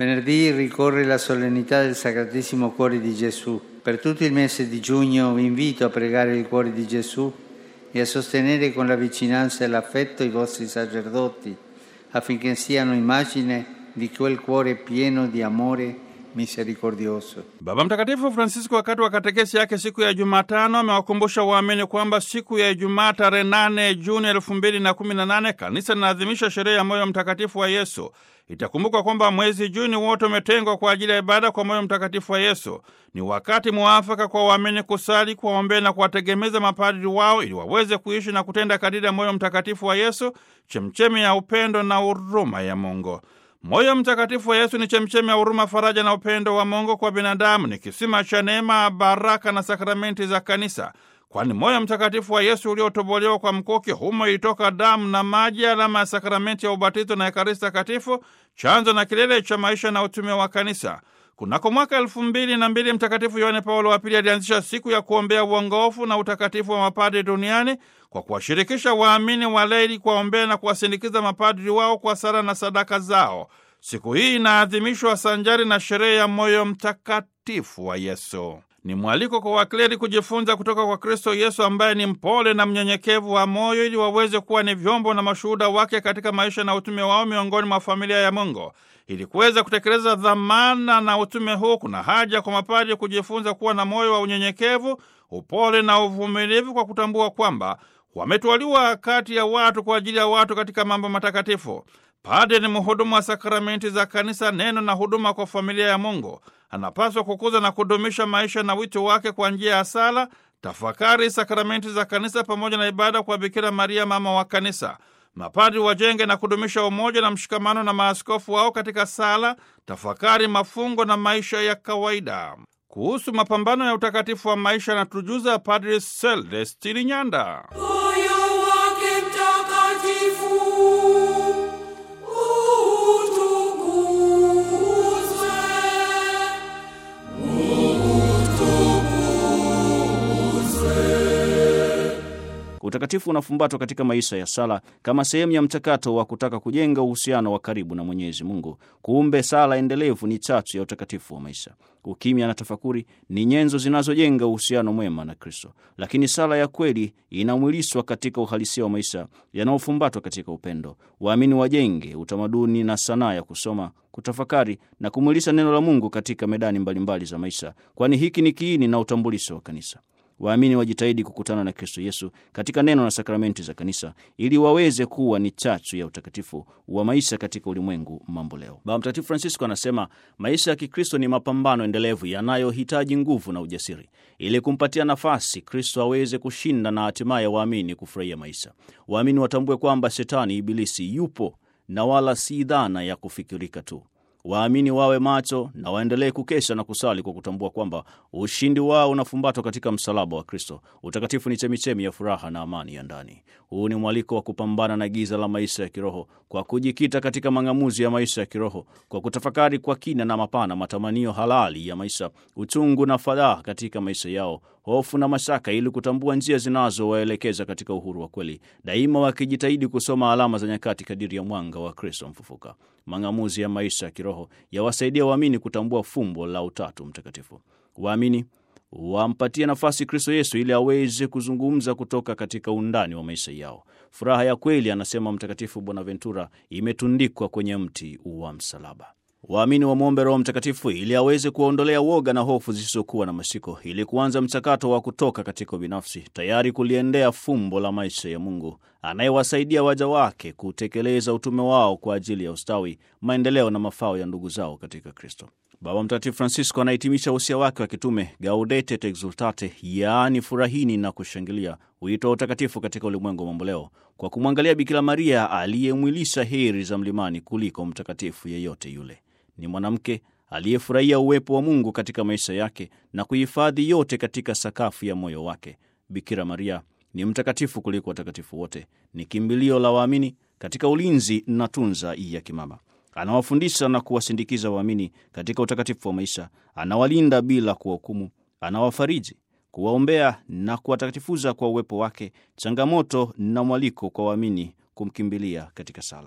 Venerdì ricorre la solennità del Sacratissimo Cuore di Gesù. Per tutto il mese di giugno vi invito a pregare il Cuore di Gesù e a sostenere con la vicinanza e l'affetto i vostri sacerdoti affinché siano immagine di quel cuore pieno di amore misericordioso. Baba Mtakatifu Francisco wakati wa katekesi yake siku ya Jumatano amewakumbusha waamini kwamba siku ya Ijumaa tarehe 8 Juni elfu mbili na kumi na nane kanisa linaadhimisha sherehe ya moyo mtakatifu wa Yesu. Itakumbukwa kwamba mwezi Juni wote umetengwa kwa ajili ya ibada kwa moyo mtakatifu wa Yesu. Ni wakati muafaka kwa waamini kusali, kuwaombea na kuwategemeza mapadri wao ili waweze kuishi na kutenda kadiri ya moyo mtakatifu wa Yesu, chemchemi ya upendo na huruma ya Mungu. Moyo mtakatifu wa Yesu ni chemchemi ya huruma, faraja na upendo wa Mungu kwa binadamu. Ni kisima cha neema, baraka na sakramenti za kanisa, kwani moyo mtakatifu wa Yesu uliotobolewa kwa mkuki, humo ilitoka damu na maji, alama ya sakramenti ya ubatizo na Ekaristi Takatifu, chanzo na kilele cha maisha na utume wa kanisa. Kunako mwaka elfu mbili na mbili Mtakatifu Yohane Paulo wa Pili alianzisha siku ya kuombea uongofu na utakatifu wa mapadri duniani kwa kuwashirikisha waamini walei kuwaombea na kuwasindikiza mapadri wao kwa sala na sadaka zao. Siku hii inaadhimishwa sanjari na sherehe ya moyo mtakatifu wa Yesu. Ni mwaliko kwa wakleri kujifunza kutoka kwa Kristo Yesu ambaye ni mpole na mnyenyekevu wa moyo ili waweze kuwa ni vyombo na mashuhuda wake katika maisha na utume wao miongoni mwa familia ya Mungu. Ili kuweza kutekeleza dhamana na utume huu, kuna haja kwa mapadri kujifunza kuwa na moyo wa unyenyekevu, upole na uvumilivu, kwa kutambua kwamba wametwaliwa kati ya watu kwa ajili ya watu katika mambo matakatifu. Padre ni mhudumu wa sakramenti za kanisa, neno na huduma kwa familia ya Mungu. Anapaswa kukuza na kudumisha maisha na wito wake kwa njia ya sala, tafakari, sakramenti za kanisa pamoja na ibada kwa Bikira Maria, mama wa kanisa. Mapadri wajenge na kudumisha umoja na mshikamano na maaskofu wao katika sala, tafakari, mafungo na maisha ya kawaida. Kuhusu mapambano ya utakatifu wa maisha na tujuza Padri Celestini Nyanda. Moyo wake mtakatifu utukuzwe, Utakatifu unafumbatwa katika maisha ya sala kama sehemu ya mchakato wa kutaka kujenga uhusiano wa karibu na Mwenyezi Mungu. Kumbe sala endelevu ni chachu ya utakatifu wa maisha. Ukimya na tafakuri ni nyenzo zinazojenga uhusiano mwema na Kristo, lakini sala ya kweli inamwiliswa katika uhalisia wa maisha yanayofumbatwa katika upendo. Waamini wajenge utamaduni na sanaa ya kusoma, kutafakari na kumwilisha neno la Mungu katika medani mbalimbali mbali za maisha, kwani hiki ni kiini na utambulisho wa kanisa. Waamini wajitahidi kukutana na Kristo Yesu katika neno na sakramenti za kanisa ili waweze kuwa ni chachu ya utakatifu wa maisha katika ulimwengu mambo leo. Baba Mtakatifu Francisco anasema maisha ya Kikristo ni mapambano endelevu yanayohitaji nguvu na ujasiri ili kumpatia nafasi Kristo aweze kushinda na hatimaye waamini kufurahia maisha. Waamini watambue kwamba Shetani, Ibilisi, yupo na wala si dhana ya kufikirika tu. Waamini wawe macho na waendelee kukesha na kusali kwa kutambua kwamba ushindi wao unafumbatwa katika msalaba wa Kristo. Utakatifu ni chemichemi ya furaha na amani ya ndani. Huu ni mwaliko wa kupambana na giza la maisha ya kiroho kwa kujikita katika mang'amuzi ya maisha ya kiroho, kwa kutafakari kwa kina na mapana matamanio halali ya maisha, uchungu na fadhaa katika maisha yao, hofu na mashaka, ili kutambua njia zinazowaelekeza katika uhuru wa kweli, daima wakijitahidi kusoma alama za nyakati kadiri ya mwanga wa Kristo mfufuka. Mang'amuzi ya maisha ya kiroho yawasaidia waamini kutambua fumbo la Utatu Mtakatifu. Waamini wampatie nafasi Kristo Yesu ili aweze kuzungumza kutoka katika undani wa maisha yao. Furaha ya kweli, anasema Mtakatifu Bonaventura, imetundikwa kwenye mti wa msalaba. Waamini wamwombe Roho Mtakatifu ili aweze kuwaondolea woga na hofu zisizokuwa na mashiko, ili kuanza mchakato wa kutoka katika ubinafsi, tayari kuliendea fumbo la maisha ya Mungu anayewasaidia waja wake kutekeleza utume wao kwa ajili ya ustawi, maendeleo na mafao ya ndugu zao katika Kristo. Baba Mtakatifu Francisco anahitimisha usia wake wa kitume Gaudete et Exultate, yaani furahini na kushangilia, wito wa utakatifu katika ulimwengu wa mamboleo, kwa kumwangalia Bikira Maria aliyemwilisha heri za mlimani kuliko mtakatifu yeyote yule. Ni mwanamke aliyefurahia uwepo wa Mungu katika maisha yake na kuhifadhi yote katika sakafu ya moyo wake. Bikira Maria ni mtakatifu kuliko watakatifu wote, ni kimbilio la waamini katika ulinzi na tunza ya kimama. Anawafundisha na kuwasindikiza waamini katika utakatifu wa maisha, anawalinda bila kuwahukumu, anawafariji, kuwaombea na kuwatakatifuza kwa uwepo wake, changamoto na mwaliko kwa waamini kumkimbilia katika sala.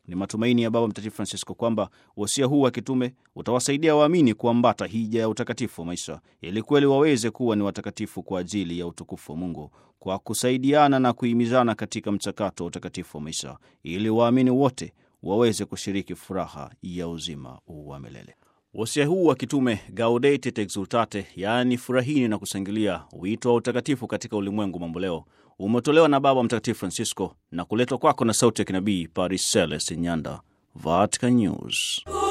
Ni matumaini ya Baba Mtakatifu Francisco kwamba wasia huu wa kitume utawasaidia waamini kuambata hija ya utakatifu wa maisha ili kweli waweze kuwa ni watakatifu kwa ajili ya utukufu wa Mungu, kwa kusaidiana na kuhimizana katika mchakato wa utakatifu wa maisha ili waamini wote waweze kushiriki furaha ya uzima wa milele. Wasia huu wa kitume Gaudete et Exultate, yaani furahini na kushangilia, wito wa utakatifu katika ulimwengu mamboleo, umetolewa na Baba Mtakatifu Francisco na kuletwa kwako na sauti ya kinabii Paris Celeste Nyanda, Vatican News.